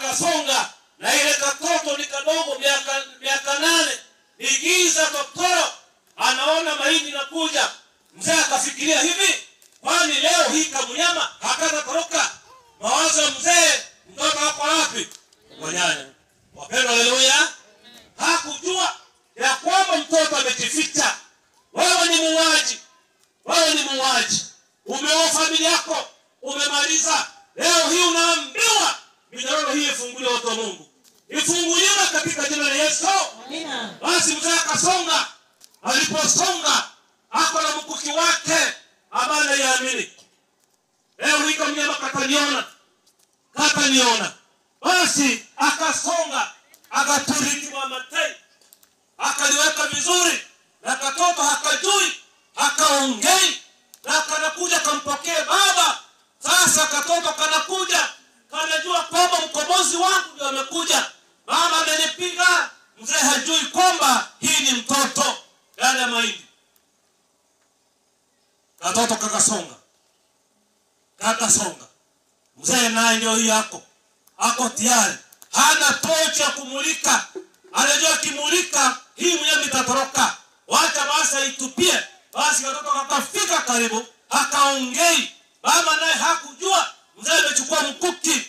kakasonga na ile katoto ni kadogo miaka miaka nane ni giza totoro anaona mahindi nakuja mzee akafikiria hivi kwani leo hii kamunyama hakatatoroka mawazo ya mzee mtoto hapo wapi wanyanya wapendwa haleluya hakujua ya kwamba mtoto amejificha wewe ni muuaji wewe ni muuaji umeoa familia yako umemaliza leo hii unaambiwa minyororo hii ifunguliwe watu wa mungu ifunguliwe katika jina la yesu Amina. basi mzee akasonga aliposonga ako na mkuki wake ambaye anaiamini leo hii kamnyama kataniona kataniona basi akasonga akaturiki mamatai akaliweka vizuri na katoto hakajui hakaongei na kanakuja kampokee baba sasa katoto kanakuja kanajua kwamba mkombozi wangu ndio amekuja mama amenipiga mzee hajui kwamba hii ni mtoto ndani ya mahindi katoto kakasonga kakasonga mzee naye ndio hii yako ako tayari hana tochi ya kumulika anajua akimulika hii mnyama itatoroka wacha basi aitupie basi katoto kakafika karibu akaongei mama naye hakujua mzee amechukua mkuki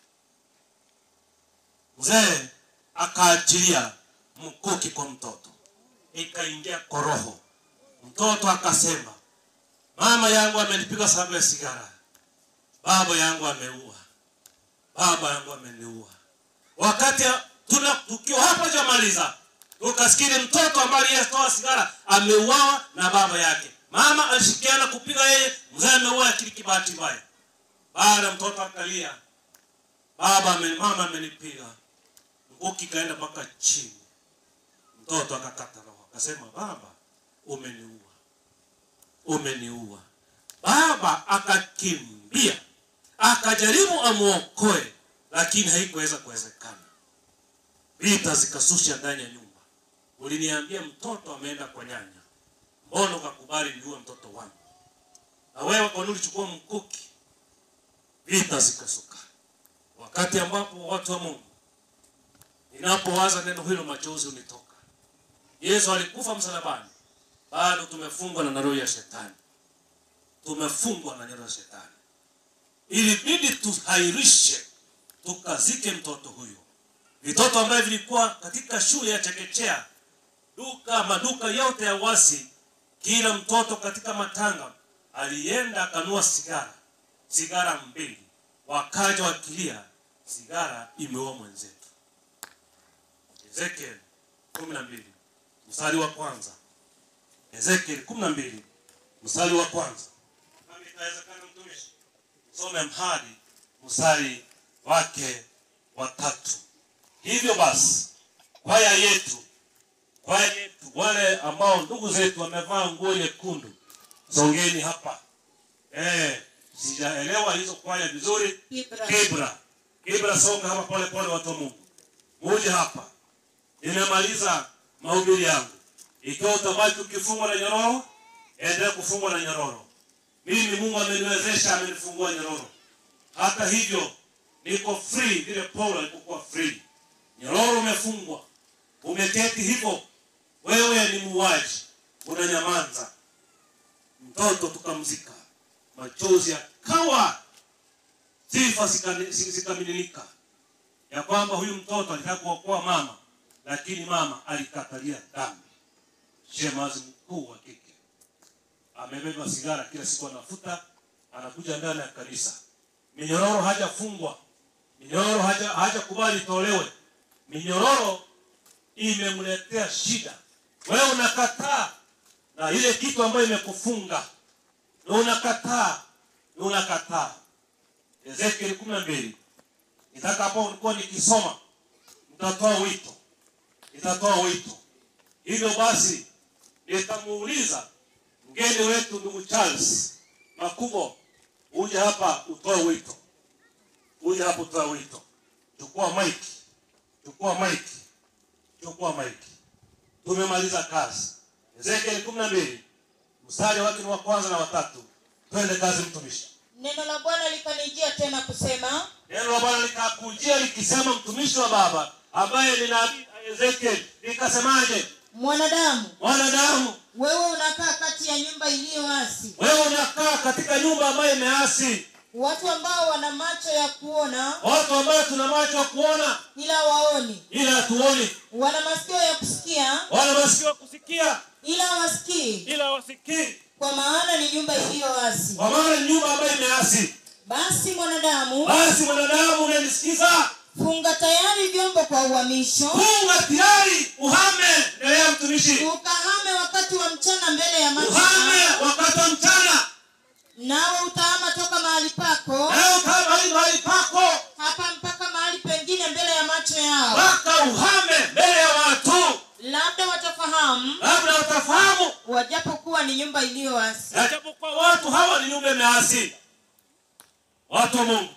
mzee akaachilia mkuki kwa mtoto ikaingia kwa roho mtoto akasema mama yangu amenipiga sababu ya sigara baba yangu ameua baba yangu ameniua wakati tuna tukiwa hapa jamaliza tukasikiri mtoto ambaye aliyetoa sigara ameuawa na baba yake mama alishikiana kupiga yeye mzee ameua akili kibahati mbaya baada mtoto akalia baba ame, mama amenipiga mkuki kaenda mpaka chini mtoto akakata roho akasema baba umeniua umeniua baba akakimbia akajaribu amwokoe lakini haikuweza kuwezekana vita zikasusha ndani ya nyumba uliniambia mtoto ameenda kwa nyanya mbona ukakubali niue mtoto wangu na wewe kwa nini ulichukua mkuki vita zikasuka wakati ambapo watu wa mungu ninapowaza neno hilo machozi unitoka yesu alikufa msalabani bado tumefungwa na roho ya shetani tumefungwa na neno ya shetani ilibidi tuhairishe tukazike mtoto huyo vitoto ambavyo vilikuwa katika shule ya chekechea duka maduka yote ya wasi kila mtoto katika matanga alienda akanua sigara sigara mbili wakaja wakilia sigara imeua mwenzetu ezekiel kumi na mbili mstari wa kwanza ezekiel kumi na mbili mstari wa kwanza kama itawezekana mtumishi some mhadi mstari wake wa tatu hivyo basi kwaya yetu kwaya yetu wale ambao ndugu zetu wamevaa nguo nyekundu songeni hapa eh, sijaelewa hizo kwaya vizuri Kibra. kibra kibra songa hapa pole pole watu wa mungu muje hapa nimemaliza mahubiri yangu ikiwa utabaki ukifungwa na nyororo endelea kufungwa na nyororo mimi mungu ameniwezesha amenifungua nyororo hata hivyo niko free vile paulo alipokuwa free nyororo umefungwa umeketi hivyo wewe ni muuaji unanyamanza mtoto tukamzika machozi yakawa sifa zikani- zi- zikamiminika ya kwamba huyu mtoto alitaka kuokoa mama lakini mama alikatalia dhambi shemazi mkuu wa kike amebeba sigara kila siku anafuta anakuja ndani ya kanisa minyororo hajafungwa minyororo haja hajakubali itolewe minyororo imemletea shida wewe unakataa na ile kitu ambayo imekufunga na unakataa na unakataa ezekieli kumi na mbili nitakapo ulikuwa nikisoma nitatoa wito nitatoa wito hivyo basi nitamuuliza mgeni wetu ndugu charles makubo uje hapa utoe wito uje hapa utoe wito chukua maiki chukua maiki chukua maiki tumemaliza kazi ezekieli kumi na mbili mstari wake ni wa kwanza na watatu twende kazi mtumishi neno la bwana likanijia tena kusema neno la bwana likakujia likisema mtumishi wa baba ambaye ni nabii ezekiel likasemaje mwanadamu mwanadamu wewe unakaa kati ya nyumba iliyoasi wewe unakaa katika nyumba ambayo imeasi watu ambao wana macho ya kuona watu ambayo tuna macho ya kuona ila waoni ila hatuoni wana masikio ya kusikia wana masikio ya kusikia ila wasikii ila wasikii kwa maana ni nyumba iliyoasi kwa maana ni nyumba ambayo imeasi basi mwanadamu basi mwanadamu unanisikiza funga tayari vyombo kwa uhamisho funga tayari uhame mbele ya mtumishi ukahame wakati wa mchana mbele ya macho uhame yao, wakati wa mchana nawe utahama toka mahali pako leo kama hii mahali pako hapa mpaka mahali pengine mbele ya macho yao mpaka uhame mbele ya watu labda watafahamu labda watafahamu wajapokuwa ni nyumba iliyoasi japokuwa watu hawa ni nyumba imeasi watu wa mungu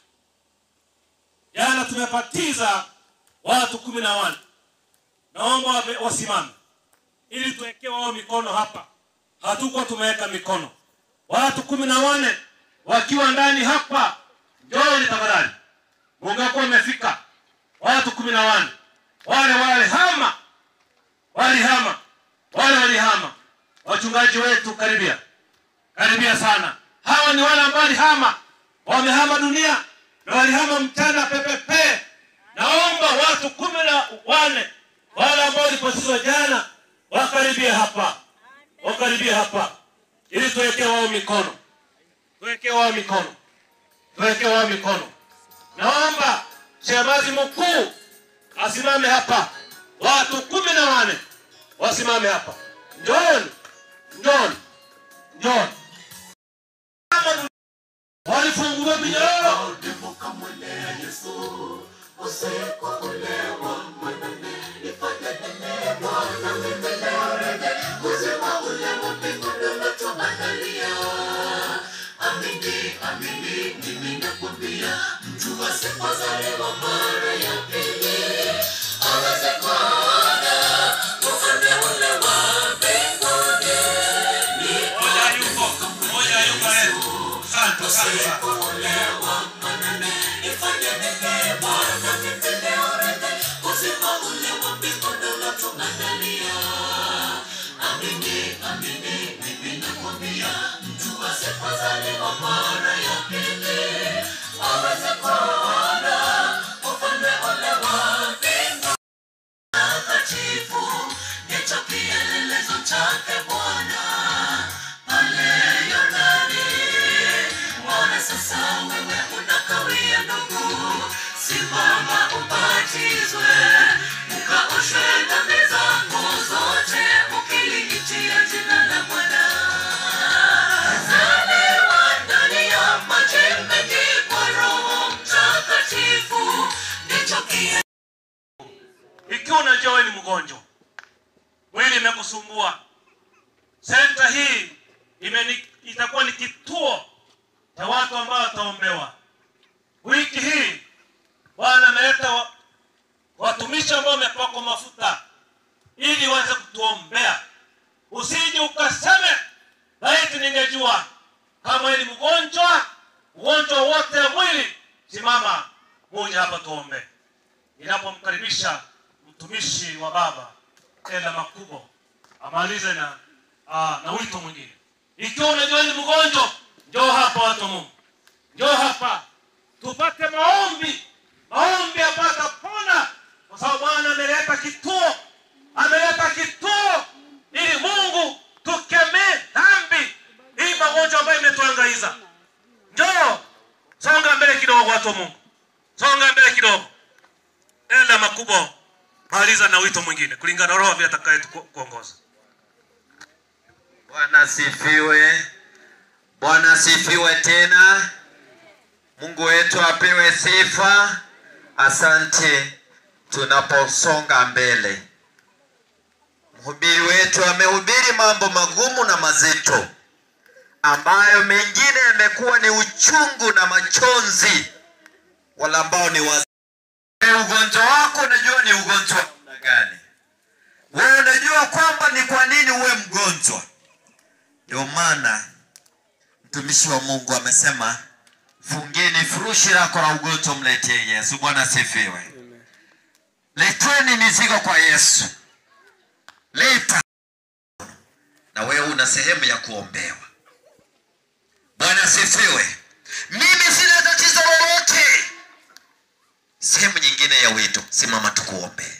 jana tumepatiza watu kumi na wane naomba wame- wasimame ili tuwekee wao mikono hapa hatukuwa tumeweka mikono watu kumi na wane wakiwa ndani hapa njooni tafadhali mungakuwa umefika watu kumi na wane wale wale hama walihama wale walihama wachungaji wetu karibia karibia sana hawa ni wale ambao walihama wamehama dunia na walihama mchana pepepe naomba watu kumi na wane wale ambao walipotizwa jana wakaribia hapa wakaribia hapa ili tuwekee wao mikono tuwekee wao mikono tuwekee wao mikono naomba shemazi mkuu asimame hapa watu kumi na wane wasimame hapa njooni njooni njooni Kama walifunguliwa minyororo moja yuko moja yuko leo asante asante sana ikiwa unajua wewe ni mgonjwa mwili imekusumbua senta hii imeni, itakuwa ni kituo cha watu ambao wataombewa wiki hii bwana ameleta wa, watumishi ambao wamepakwa mafuta ili waweze kutuombea usije ukaseme laiti ningejua kama wewe ni mgonjwa ugonjwa wote wa mwili simama moja hapa tuombe inapomkaribisha mtumishi wa baba tena makubwa amalize na aa, na wito mwingine ikiwa unajua ni mgonjwa njoo hapa watu wa mungu njoo hapa tupate maombi maombi apata pona kwa sababu bwana ameleta kituo ameleta kituo ili mungu tukemee dhambi hii magonjwa ambayo imetuangaiza njoo songa mbele kidogo watu wa mungu songa mbele kidogo enda makubwa maliza na wito mwingine kulingana na roho vile atakaye kuongoza Bwana asifiwe. Bwana asifiwe tena. Mungu wetu apewe sifa. Asante tunaposonga mbele. Mhubiri wetu amehubiri mambo magumu na mazito ambayo mengine yamekuwa ni uchungu na machozi, wala ambao ni wazee. Ugonjwa wako unajua ni ugonjwa wa namna gani? Wewe unajua kwamba ni kwa nini uwe mgonjwa. Ndio maana mtumishi wa Mungu amesema fungeni furushi lako la ugonjwa, mletee Yesu. Bwana asifiwe. Leteni mizigo kwa Yesu, leta na wewe una sehemu ya kuombewa. Bwana asifiwe. Mimi sina tatizo lolote. Sehemu nyingine ya wito, simama tukuombee.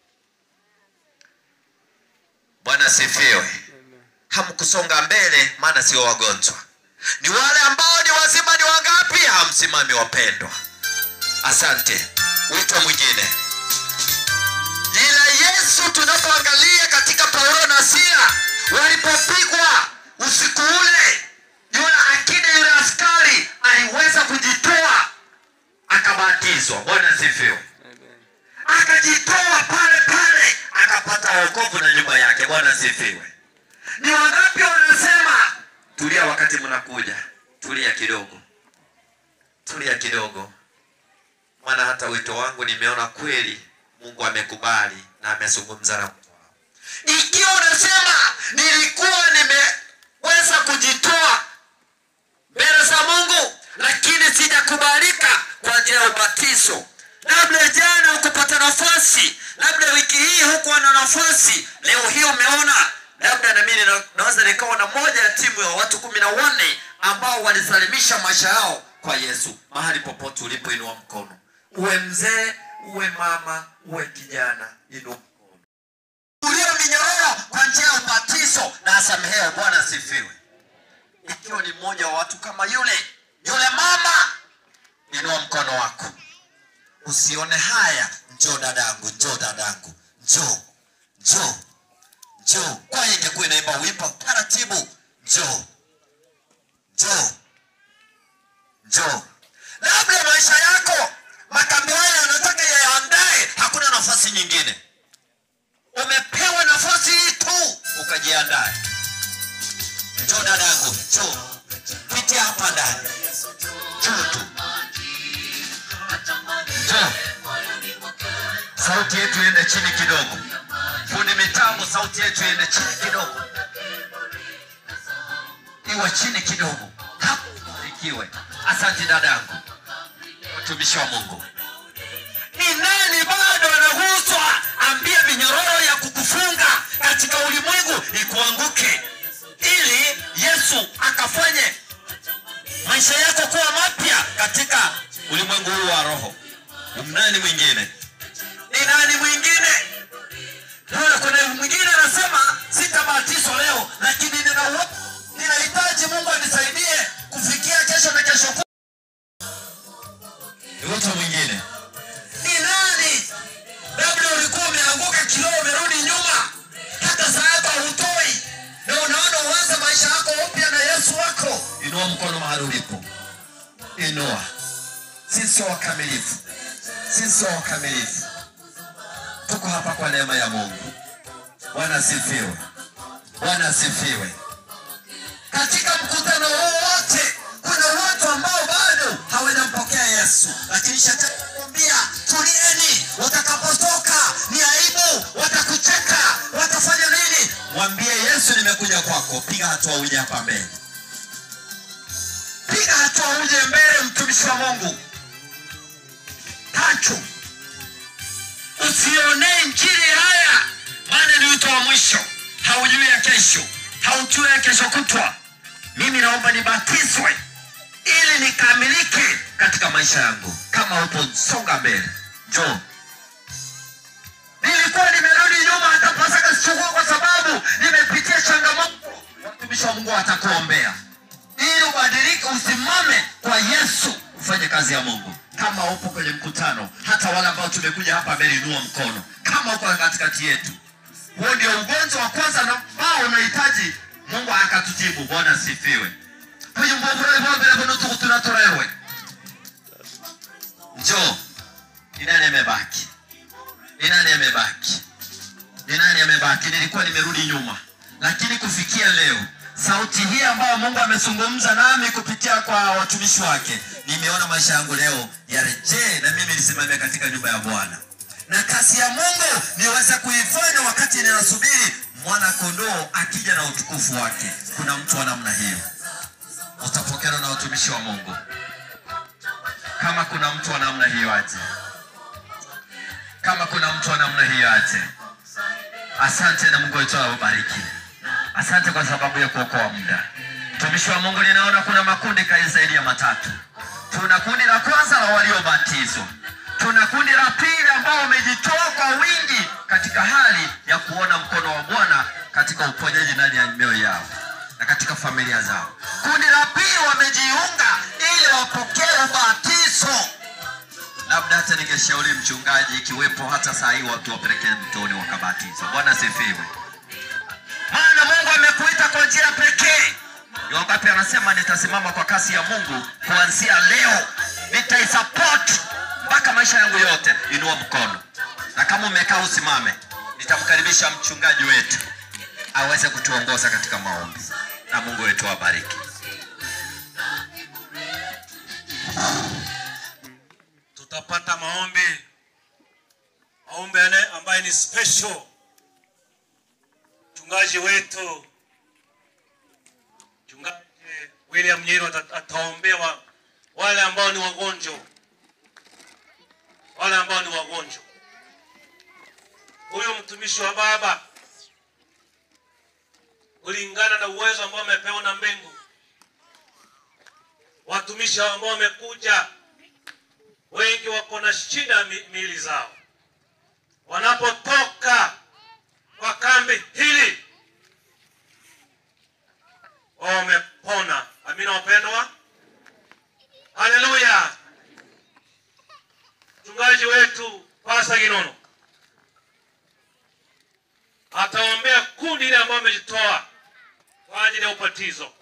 Bwana asifiwe. Hamkusonga mbele, maana sio wagonjwa, ni wale ambao ni wazima. Ni wangapi? Hamsimami wapendwa. Asante. Wito mwingine ila Yesu, tunapoangalia katika Paulo na Sila walipopigwa usiku ule, yule akida, yule askari aliweza kujitoa akabatizwa. Bwana asifiwe. Akajitoa pale pale akapata wokovu na nyumba yake. Bwana asifiwe. Ni wangapi wanasema tulia, wakati mnakuja, tulia kidogo, tulia kidogo, maana hata wito wangu nimeona kweli Mungu amekubali na amezungumza na mtu wangu. Ikiwa unasema nilikuwa nimeweza kujitoa mbele za Mungu, lakini sijakubalika kwa ajili ya ubatizo, labda jana hukupata nafasi, labda wiki hii hukuwa na nafasi, leo hii umeona, labda na mimi na- naweza nikawa na moja ya timu ya watu kumi na wanne ambao walisalimisha maisha yao kwa Yesu. Mahali popote ulipoinua mkono, uwe mzee, uwe mama, uwe kijana, inua mkono ulio minyororo kwa njia ya ubatizo na asamehewe. Bwana asifiwe. Ikiwa ni mmoja wa watu kama yule yule mama, inua mkono wako, usione haya. Njoo dadangu, njoo dadangu, njoo, njoo, njoo. Kwa hiyo ingekuwa inaimba wimbo taratibu, njoo, njoo, njoo. Labda maisha yako makambi haya yanataka yaandae, hakuna nafasi nyingine umepewa nafasi hii tu ukajiandae. Njoo dadangu, njoo pitia hapa ndani, njoo tu, njoo. Sauti yetu iende chini kidogo, fundi mitambo, sauti yetu iende chini kidogo, iwe chini kidogo, hapo ikiwe. Asante dadangu, mtumishi wa Mungu ni nani bado anaguswa? Ambia minyororo ya kukufunga katika ulimwengu ikuanguke, ili Yesu akafanye maisha yako kuwa mapya katika ulimwengu huu wa roho. Nani mwingine? Ni nani mwingine? Naona kuna mwingine anasema sitabatizwa leo, lakini nina uwe- ninahitaji Mungu anisaidie kufikia kesho na kesho kutwa. Ni mtu mwingine ni nani? Labda ulikuwa umeanguka kiroho, umerudi nyuma, hata sasa hutoi, na unaona uanze maisha yako upya na Yesu wako. Inua mkono mahali ulipo, inua. Sisi sio wakamilifu, sisi sio wakamilifu, tuko hapa kwa neema ya Mungu. Bwana asifiwe, Bwana asifiwe. Katika mkutano huu wote kuna watu ambao bado hawajampokea Yesu, lakini shetani anakuambia tulieni, watakapotoka ni aibu, watakucheka, watafanya nini? Mwambie Yesu, nimekuja kwako, piga hatua uje hapa mbele, piga hatua uje mbele, mtumishi wa Mungu. Tatu, usionee injili haya, maana ni wito wa mwisho. Haujui ya kesho, haujui ya kesho kutwa. Mimi naomba nibatizwe ili nikamilike katika maisha yangu. Kama upo songa mbele, njoo. Nilikuwa nimerudi nyuma, hata Pasaka sichukua kwa sababu nimepitia changamoto. Watumishi wa Mungu watakuombea ili ubadilike, usimame kwa Yesu, ufanye kazi ya Mungu. Kama upo kwenye mkutano, hata wale ambao tumekuja hapa mbele, inua mkono kama uko katikati yetu. Huo ndio ugonjwa wa kwanza na ambao unahitaji Mungu akatutibu. Bwana sifiwe. Huyu mbona tunatolewe. Njoo. Ni nani amebaki? Ni nani amebaki? Ni nani amebaki? Nilikuwa nimerudi nyuma, lakini kufikia leo sauti hii ambayo Mungu amezungumza nami kupitia kwa watumishi wake, nimeona maisha yangu leo yarejee na mimi nisimame katika nyumba ya Bwana, na kazi ya Mungu niweze kuifanya wakati ninasubiri mwana kondoo akija na utukufu wake. Kuna mtu wa namna hiyo? utapokelewa na watumishi wa Mungu. Kama kuna mtu wa namna hiyo aje, kama kuna mtu wa namna hiyo aje. Asante na Mungu wetu awabariki. Asante kwa sababu ya kuokoa muda. Mtumishi wa Mungu, ninaona kuna makundi kaya zaidi ya matatu. Tuna kundi la kwanza la waliobatizwa, tuna kundi la pili ambao wamejitoa kwa wingi katika hali ya kuona mkono wa Bwana katika uponyaji ndani ya mioyo yao na katika familia zao. Kundi la pili wamejiunga ili wapokee ubatizo. Labda hata ningeshauri mchungaji, ikiwepo hata saa hii watu wapelekee mtoni wakabatizwa. Bwana sifiwe. Maana Mungu amekuita kwa njia pekee. Ni wangapi anasema nitasimama kwa kasi ya Mungu kuanzia leo, nitaisupport mpaka maisha yangu yote. Inua mkono, na kama umekaa usimame. Nitamkaribisha mchungaji wetu aweze kutuongoza katika maombi, na Mungu wetu awabariki. tutapata maombi maombi yale ambaye ni special mchungaji wetu mchungaji William Nyiro ata- ataombea wa, wale ambao ni wagonjwa wale ambao ni wagonjwa huyu mtumishi wa baba kulingana na uwezo ambao amepewa na mbingu watumishi hao ambao wamekuja wengi wako na shida mi- miili zao. Wanapotoka kwa kambi hili wamepona. Amina wapendwa, haleluya. Mchungaji wetu Pasa Ginono ataombea kundi ile ambao amejitoa kwa ajili ya ubatizo.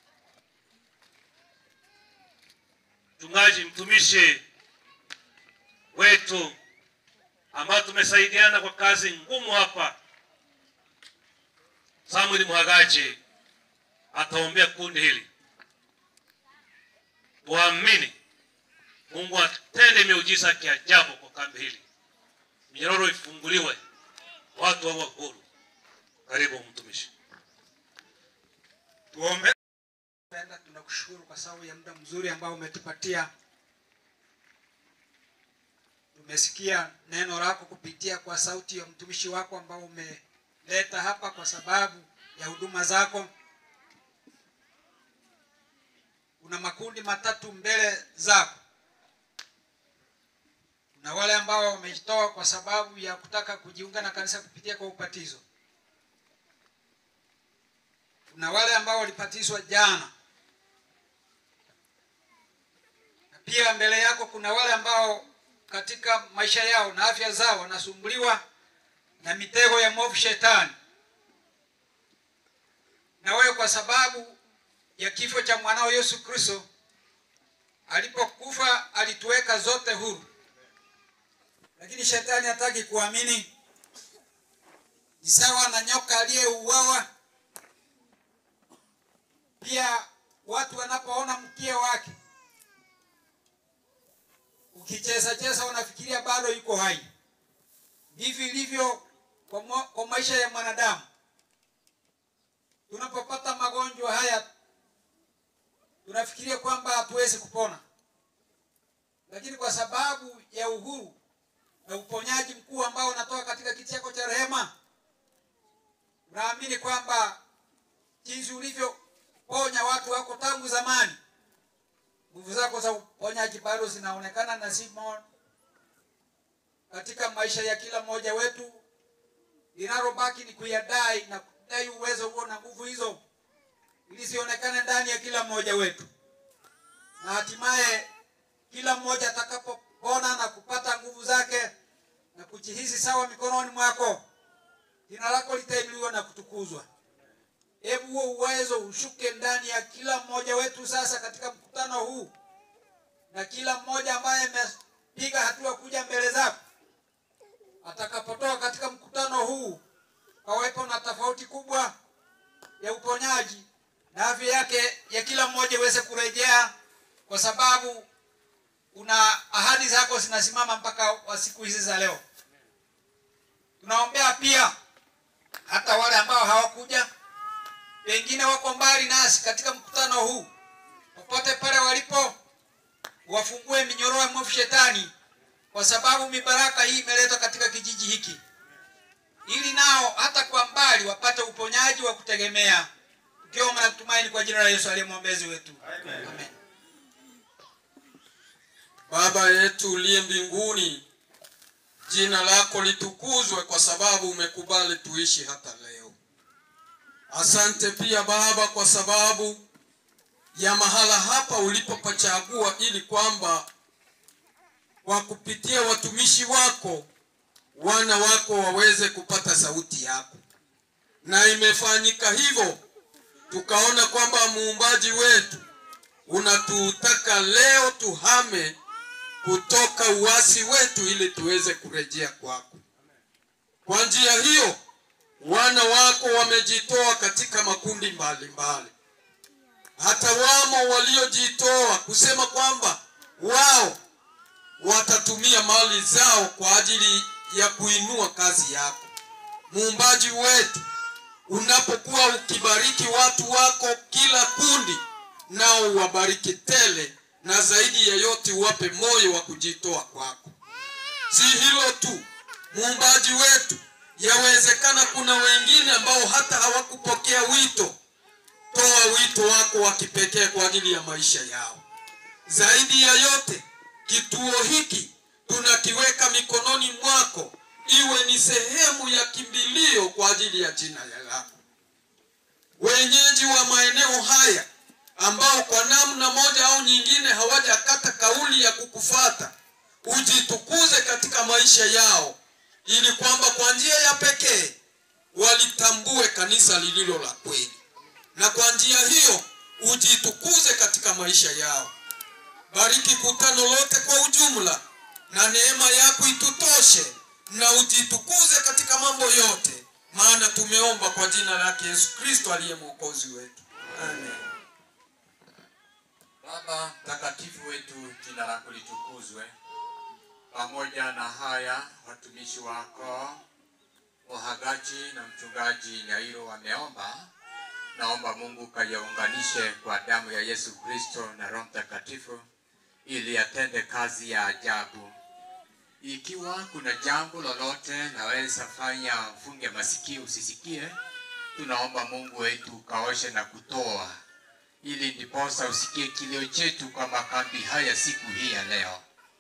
Mchungaji mtumishi wetu ambao tumesaidiana kwa kazi ngumu hapa, Samuel Mhagaji ataombea kundi hili. Tuamini Mungu atende miujiza ya kiajabu kwa kambi hili, minyororo ifunguliwe, watu wawe huru. Karibu mtumishi. Tuombe. Penda, tunakushukuru kwa sababu ya muda mzuri ambao umetupatia. Tumesikia neno lako kupitia kwa sauti ya mtumishi wako ambao umeleta hapa kwa sababu ya huduma zako. Kuna makundi matatu mbele zako. Kuna wale ambao wamejitoa kwa sababu ya kutaka kujiunga na kanisa kupitia kwa ubatizo. Kuna wale ambao walibatizwa jana, na pia mbele yako kuna wale ambao katika maisha yao na afya zao wanasumbuliwa na mitego ya mwovu shetani, na wewe kwa sababu ya kifo cha mwanao Yesu Kristo alipokufa alituweka zote huru, lakini shetani hataki kuamini. Ni sawa na nyoka aliyeuawa pia watu wanapoona mkia wake ukicheza cheza, wanafikiria bado yuko hai. Hivi ilivyo kwa, mo- kwa maisha ya mwanadamu. Tunapopata magonjwa haya tunafikiria kwamba hatuwezi kupona, lakini kwa sababu ya uhuru na uponyaji mkuu ambao unatoka katika kiti chako cha rehema, unaamini kwamba jinsi ulivyoponya watu wako tangu zamani, nguvu zako za uponyaji bado zinaonekana na zimo katika maisha ya kila mmoja wetu. Linalobaki ni kuyadai na kudai uwezo huo na nguvu hizo, ili zionekane ndani ya kila mmoja wetu, na hatimaye kila mmoja atakapopona na kupata nguvu zake na kujihisi sawa mikononi mwako, jina lako litainuliwa na kutukuzwa. Hebu huo uwezo ushuke ndani ya kila mmoja wetu sasa katika mkutano huu, na kila mmoja ambaye amepiga hatua kuja mbele zako, atakapotoka katika mkutano huu, pawepo na tofauti kubwa ya uponyaji na afya yake ya kila mmoja iweze kurejea, kwa sababu una ahadi zako zinasimama mpaka wa siku hizi za leo. Tunaombea pia hata wale ambao hawakuja pengine wako mbali nasi katika mkutano huu, popote pale walipo wafungue minyororo ya mwovu shetani kwa sababu mibaraka hii imeletwa katika kijiji hiki ili nao hata kwa mbali wapate uponyaji wa kutegemea tukiomba na kutumaini kwa jina la yesu aliye mwombezi wetu amen, amen. Baba yetu uliye mbinguni, jina lako litukuzwe kwa sababu umekubali tuishi hata leo. Asante pia Baba kwa sababu ya mahala hapa ulipopachagua ili kwamba kwa kupitia watumishi wako wana wako waweze kupata sauti yako, na imefanyika hivyo, tukaona kwamba muumbaji wetu unatutaka leo tuhame kutoka uasi wetu ili tuweze kurejea kwako. Kwa njia hiyo, wana wako wamejitoa katika makundi mbalimbali mbali. Hata wamo waliojitoa kusema kwamba wao watatumia mali zao kwa ajili ya kuinua kazi yako. Muumbaji wetu, unapokuwa ukibariki watu wako kila kundi, nao uwabariki tele, na zaidi ya yote uwape moyo wa kujitoa kwako. Si hilo tu, muumbaji wetu, yawezekana kuna wengine ambao hata hawakupokea wito. Toa wito wako wa kipekee kwa ajili ya maisha yao. Zaidi ya yote, kituo hiki tunakiweka mikononi mwako, iwe ni sehemu ya kimbilio kwa ajili ya jina lako. Wenyeji wa maeneo haya ambao kwa namna moja au nyingine hawajakata kauli ya kukufata, ujitukuze katika maisha yao, ili kwamba kwa njia ya pekee walitambue kanisa lililo la kweli, na kwa njia hiyo ujitukuze katika maisha yao. Bariki kutano lote kwa ujumla, na neema yako itutoshe, na ujitukuze katika mambo yote, maana tumeomba kwa jina lake Yesu Kristo aliye mwokozi wetu, amen. Baba mtakatifu wetu, jina lako litukuzwe. Pamoja na haya, watumishi wako Mohagaji na mchungaji Nyairo wameomba. Naomba Mungu kayaunganishe kwa damu ya Yesu Kristo na Roho Mtakatifu ili atende kazi ya ajabu. Ikiwa kuna jambo lolote naweza fanya mfunge masikio usisikie, tunaomba Mungu wetu kaoshe na kutoa ili ndiposa usikie kilio chetu kwa makambi haya siku hii ya leo.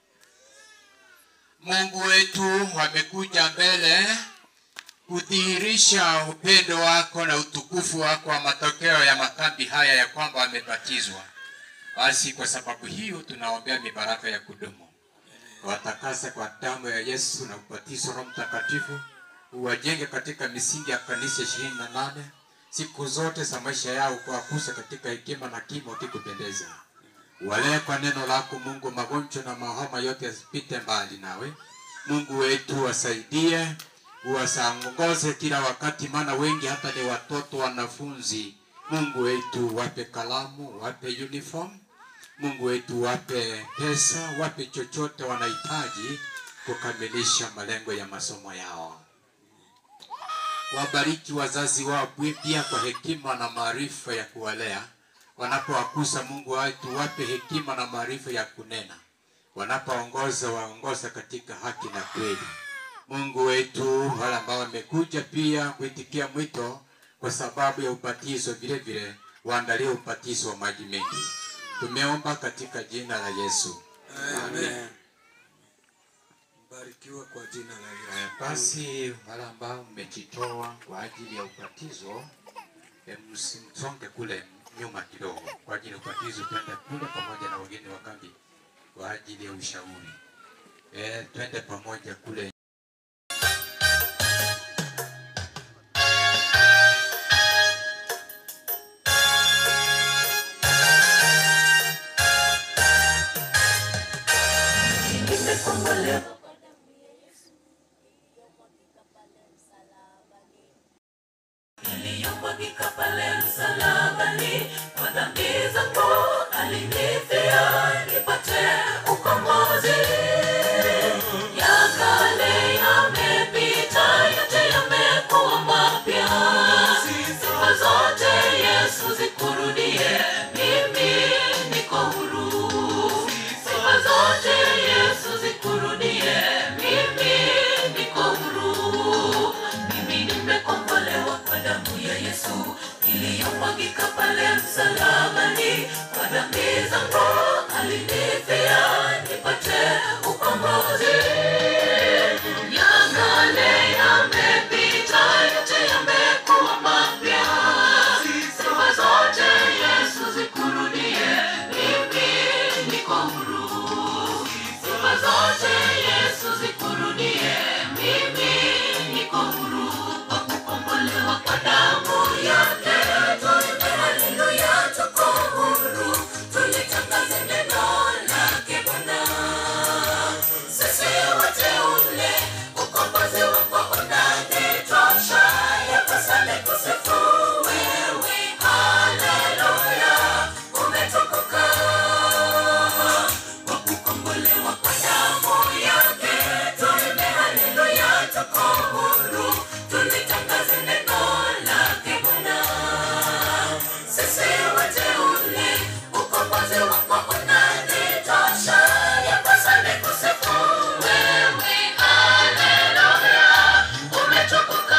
Mungu wetu wamekuja mbele kudhihirisha upendo wako na utukufu wako wa matokeo ya makambi haya ya kwamba wamebatizwa. Basi kwa sababu hiyo tunaombea mibaraka ya kudumu, watakase kwa damu ya Yesu na ubatizo Roho Mtakatifu, uwajenge katika misingi ya kanisa ishirini na nane siku zote za maisha yao, kuwakuza katika hekima na kimo kikupendeza. Walee kwa neno lako Mungu, magonjwa na mahoma yote yasipite mbali nawe. Mungu wetu wasaidie, uwasaongoze kila wakati, maana wengi hata ni watoto wanafunzi. Mungu wetu wape kalamu, wape uniform. Mungu wetu wape pesa, wape chochote wanahitaji kukamilisha malengo ya masomo yao. Wabariki wazazi wao pia kwa hekima na maarifa ya kuwalea. Wanapowakuza Mungu wetu, wape hekima na maarifa ya kunena. Wanapoongoza, waongoza katika haki na kweli. Mungu wetu, wale ambao wamekuja pia kuitikia mwito kwa sababu ya ubatizo, vile vile waandalie ubatizo wa maji mengi. Tumeomba katika jina la Yesu. Amen. Barikiwa kwa jina la Eh, Yesu. Basi wale ambao mmejitoa kwa ajili ya ubatizo, eh, msimsonge kule nyuma kidogo kwa ajili ya ubatizo, twende kule pamoja na wageni wa kambi kwa ajili ya ushauri. Eh, twende pamoja kule. iliyomwagika pale msalabani kwa dhambi zangu alinifia nipate ukombozi ya kale yamepita yote yamekuwa mapya sifa zote yesu zikurudie mimi msalabani kwa dhambi zangu alinifia nipate ukombozi ya kale yamepita yote yamekuwa mapya sifa zote yesu zikurudie mimi niko huru sifa zote yesu zikurudie mimi niko huru kwa kukombolewa kwa damu yake tuimbe haleluya tuko huru tulitangaze neno lake bwana sisi wateule ukombozi wako unanitosha yapasane kusifu wewe haleluya umetukuka kwa kukombolewa kwa damu yake tuimbe haleluya tuko huru tulitangaze neno lake bwana sisi wateule ukombozi wako unanitosha yapasane kusifu wewe haleluya umetukuka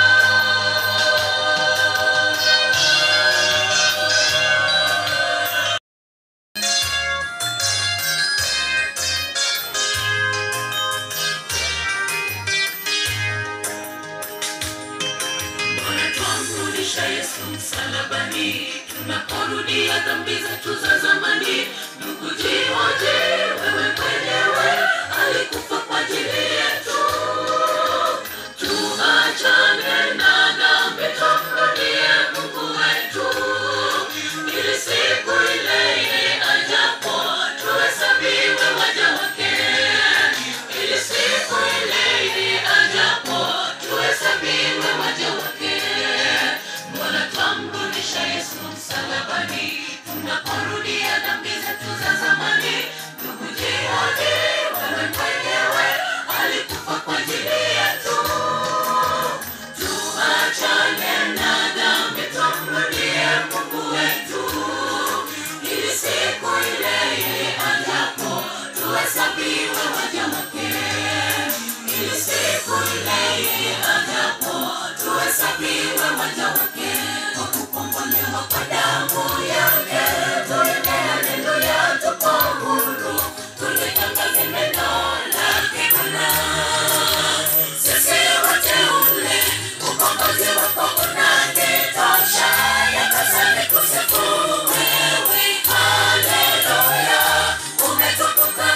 Bwana twamrudisha Yesu msalabani, tunaporudia dhambi zetu za zamani. Ndugu jihoji wewe mwenyewe, alikufa kwa ajili yetu. Tuachane na dhambi, tumrudie Mungu wetu, ili siku ile ile ajapo tuhesabiwe waja wake, ili siku ile ile ajapo tuhesabiwe waja wake. Mbona twamrudisha Yesu msalabani, tunaporudia dhambi zetu za zamani? Ndugu jihoji wewe mwenyewe, alikufa kwa ajili yetu. Tuachane na dhambi, tumrudie Mungu wetu, ili siku ile ile ajapo tuhesabiwe waja wake, ili siku ile ile ajapo tuhesabiwe waja wake, kwa kukombolewa kwa damu yake. Tuimbe haleluya, tuko huru, tulitangaze neno lake Bwana. Sisi wateule, ukombozi wako unanitosha, yapasani kusifu wewe. Haleluya, umetukuka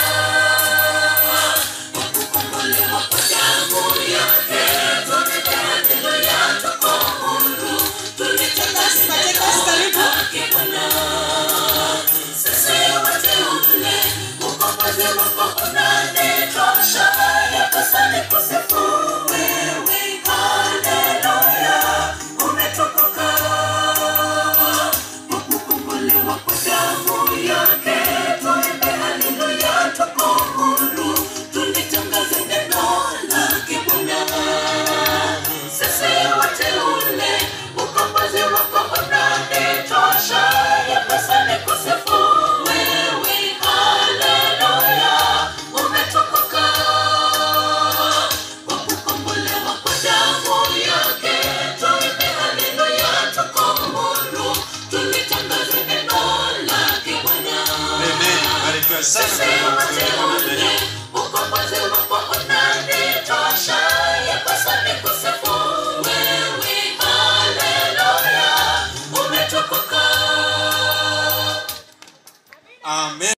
kwa kukombolewa kwa damu yake. Tuimbe haleluya, tuko huru, tulitangaze neno lake Bwana. Sisi wateule, ukombozi wako unanitosha, yapasani kusifu wewe. Haleluya, umetukuka kwa kukombolewa kwa damu yake. Tuimbe haleluya, tuko huru, tulitangaze neno lake Bwana. Sisi wateule, ukombozi wako unanitosha, yapasani kusifu wewe. Haleluya, umetukuka kwa kukombolewa kwa damu yake. Tuimbe haleluya, tuko huru, tulitangaze neno lake Bwana. Sisi wateule, ukombozi wako unanitosha, yapasani kusifu wewe. Haleluya, umetukuka. Amen.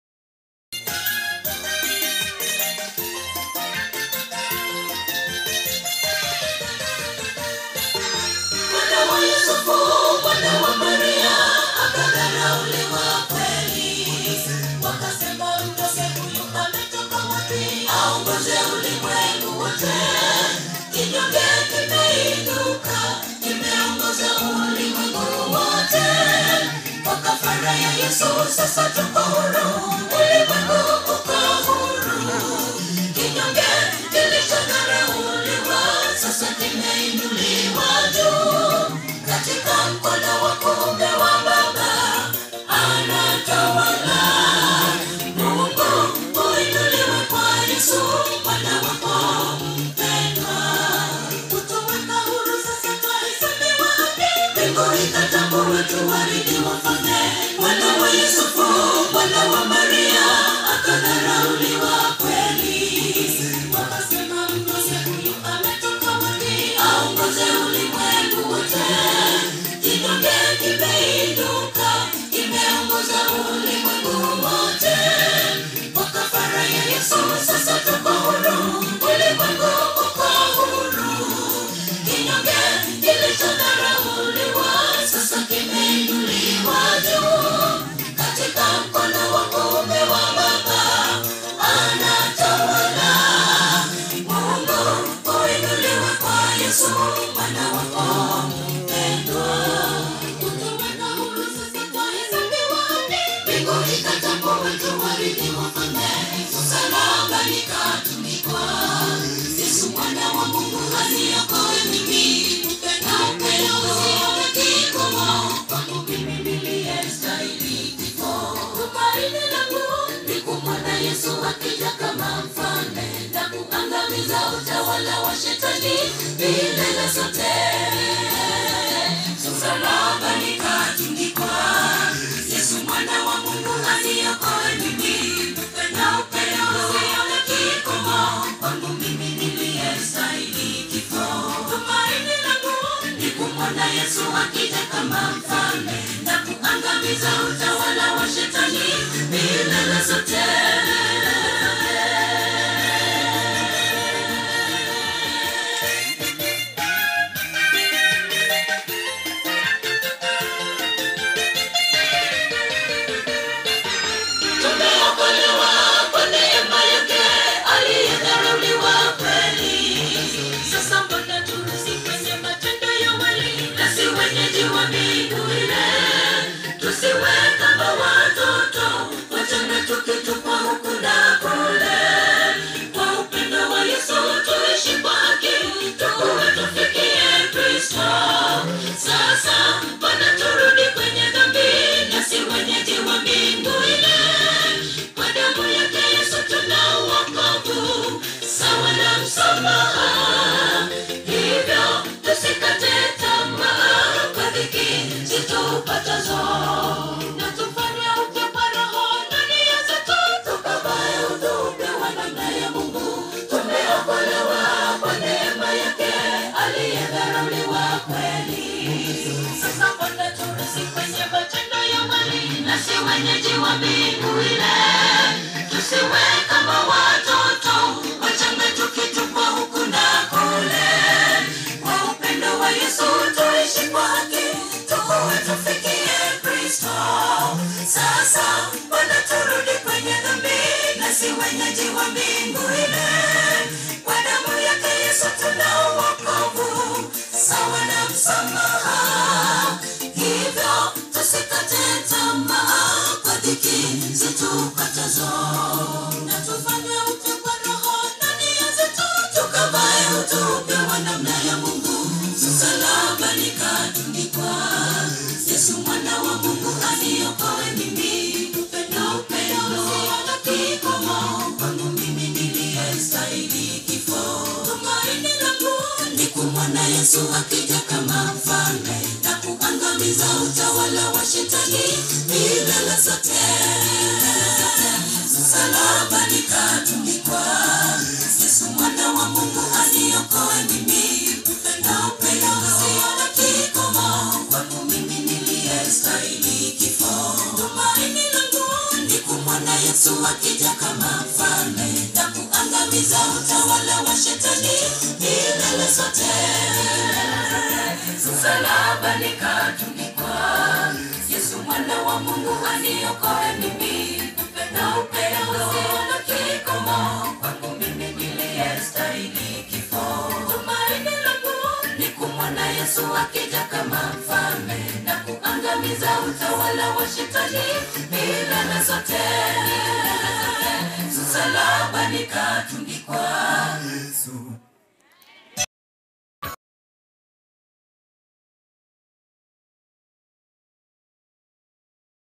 Mwana wa Yusufu, mwana wa Maria, akadharauliwa kweli. Wakasema mtoke huyu ametoka wapi? Aongoze ulimwengu wote. Kinyonge kimeinuka, kimeongoza ulimwengu wote. Kwa kafara ya Yesu sasa tuko huru, ulimwengu uko huru. Kinyonge kilichodharauliwa sasa kimeinuliwa juu katika mkono wa kuume wa Baba anatawala. Mungu uinuliwe kwa Yesu mwana wako mpendwa, kutuweka huru sasa twahesabiwa haki. Mbingu ikatambua tu warithi wafalme akija kama mfalme na kuangamiza utawala wa shetani milele zote msalabani katundikwa yesu mwana wa mungu aniokoe mimi na upendo usione kikomo kwangu mimi niliyestahili kifo tumaini langu ni kumwona yesu akija kama mfalme na kuangamiza utawala wa shetani milele zote tumeokolewa kwa neema yake aliyedharauliwa kweli sasa mbona turusi kwenye matendo ya wali nasi wenyeji wa mbingu ile tusiwe kama watoto wachanga tukitupwa huku na kule kwa upendo wa yesu tuishi kwa haki tukuwe tufikie kristo sasa mbona turudi kwenye dhambi nasi wenyeji wa mbingu ile kwa damu yake yesu tuna uokovu sawa na msamaha hivyo tusikate tamaa kwa dhiki zitupatazo na tufanye upya kwa roho ndani ya zetu tukavae utupe wa namna ya mungu tumeokolewa kwa neema yake aliyedharauliwa kweli sasa mbona turusi kwenye matendo ya wali nasi wenyeji wa mbingu ile tusiwe kama watoto wachanga tukitupwa huku na kule kwa upendo wa yesu tuishi kwa haki tukuwe tufikie kristo sasa mbona turudi kwenye dhambi nasi wenyeji wa mbingu ile kwa damu yake yesu tuna uokovu sawa na msamaha hivyo tusikate tamaa kwa dhiki zitupatazo na tufanye upya kwa roho ndani ya zetu tukavae utupe wa namna ya mungu msalabani katundikwa yesu mwana wa mungu aniokoe mimi upendo upendo usiona kikomo kwangu mimi niliyestahili kifo tumaini langu ni kumwona yesu akija kama mfalme na kuangamiza utawala wa shetani milele zote msalabani katundikwa yesu mwana wa mungu aniokoe mimi upendo upendo usiona kikomo kwangu mimi niliyestahili kifo tumaini langu ni kumwona yesu akija kama mfalme na kuangamiza utawala wa shetani milele zote msalabani katundikwa yesu mwana wa mungu aniokoe mimi upendo upendo usiona kikomo kwangu mimi niliyestahili kifo tumaini langu ni kumwona yesu akija kama mfalme na kuangamiza utawala wa shetani milele zote msalabani katundikwa